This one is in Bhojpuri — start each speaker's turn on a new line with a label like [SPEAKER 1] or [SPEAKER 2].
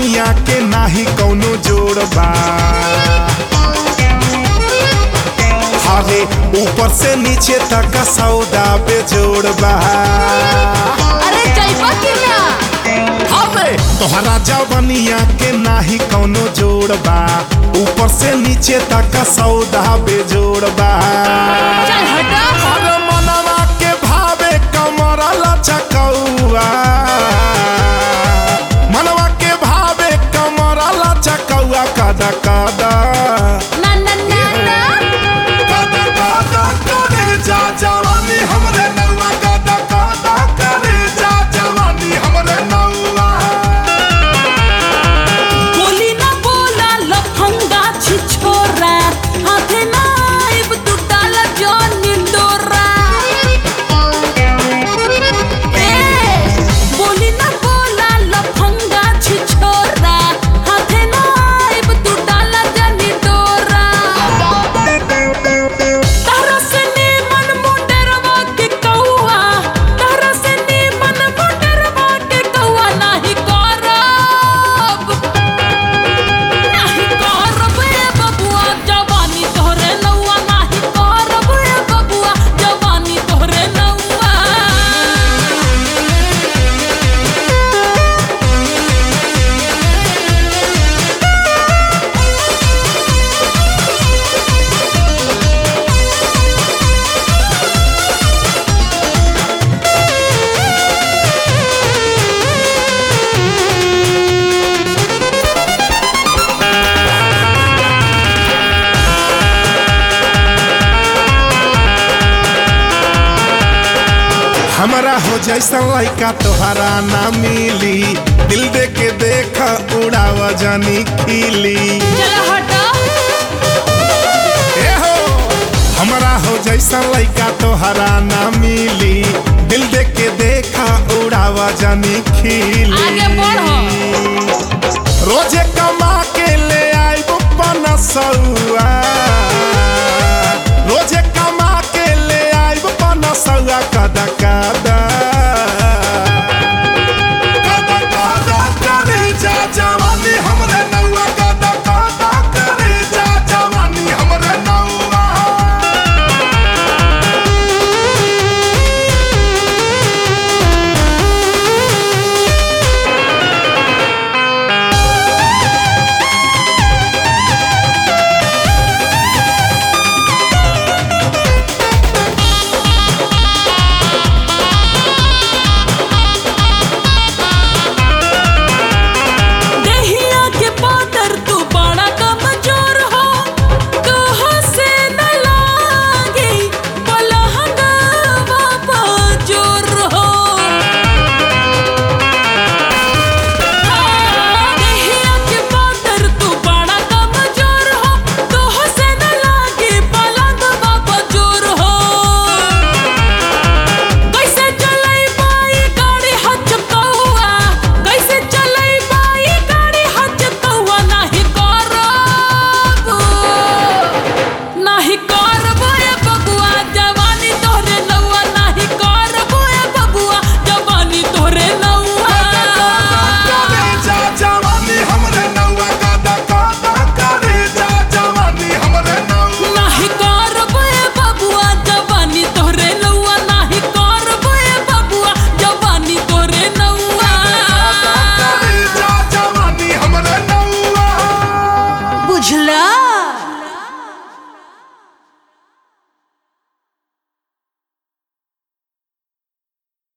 [SPEAKER 1] जवनिया के नाही कौनो जोड़ बा हारे ऊपर से नीचे तक सौदा पे जोड़ बा
[SPEAKER 2] अरे जइबा कि ना
[SPEAKER 1] अबे तोहरा जवनिया के नाही कौनो जोड़ बा ऊपर से नीचे तक सौदा पे जोड़ बा
[SPEAKER 2] चल हटा
[SPEAKER 1] अरे मनवा के भावे कमर लचकौआ मनवा के भावे कमर लचकौआ कदा कदा
[SPEAKER 2] ना ना ना ना
[SPEAKER 1] कदा कदा करे जा जवानी हमरे नौआ कदा कदा करे जा जवानी हमरे नौआ
[SPEAKER 2] बोली ना बोला लफंगा छिछोरा हाथे ना आइब तू डाला जॉन निंदोरा ए बोली ना बोला लफंगा छिछोरा हाथे ना आइब तू डाला जॉन निंदोरा तारा से नीमन मुंडरवा के कौआ तारा से नीमन मुंडरवा के कौआ नाही करब नाही करब ए बबुआ जवानी तोहरे नौआ नाही करब ए बबुआ जवानी तोहरे नौआ
[SPEAKER 1] हमरा हो जैसा लइका तोहरा ना मिली दिल दे के देख उड़ाव जानी खिली
[SPEAKER 2] चल हटा
[SPEAKER 1] ए हो हमरा हो जैसा लइका तोहरा ना मिली दिल दे के देखा उड़ावा जानी खिली
[SPEAKER 2] आगे बढ़ो।
[SPEAKER 1] रोजे कमा के ले आइब पनसौआ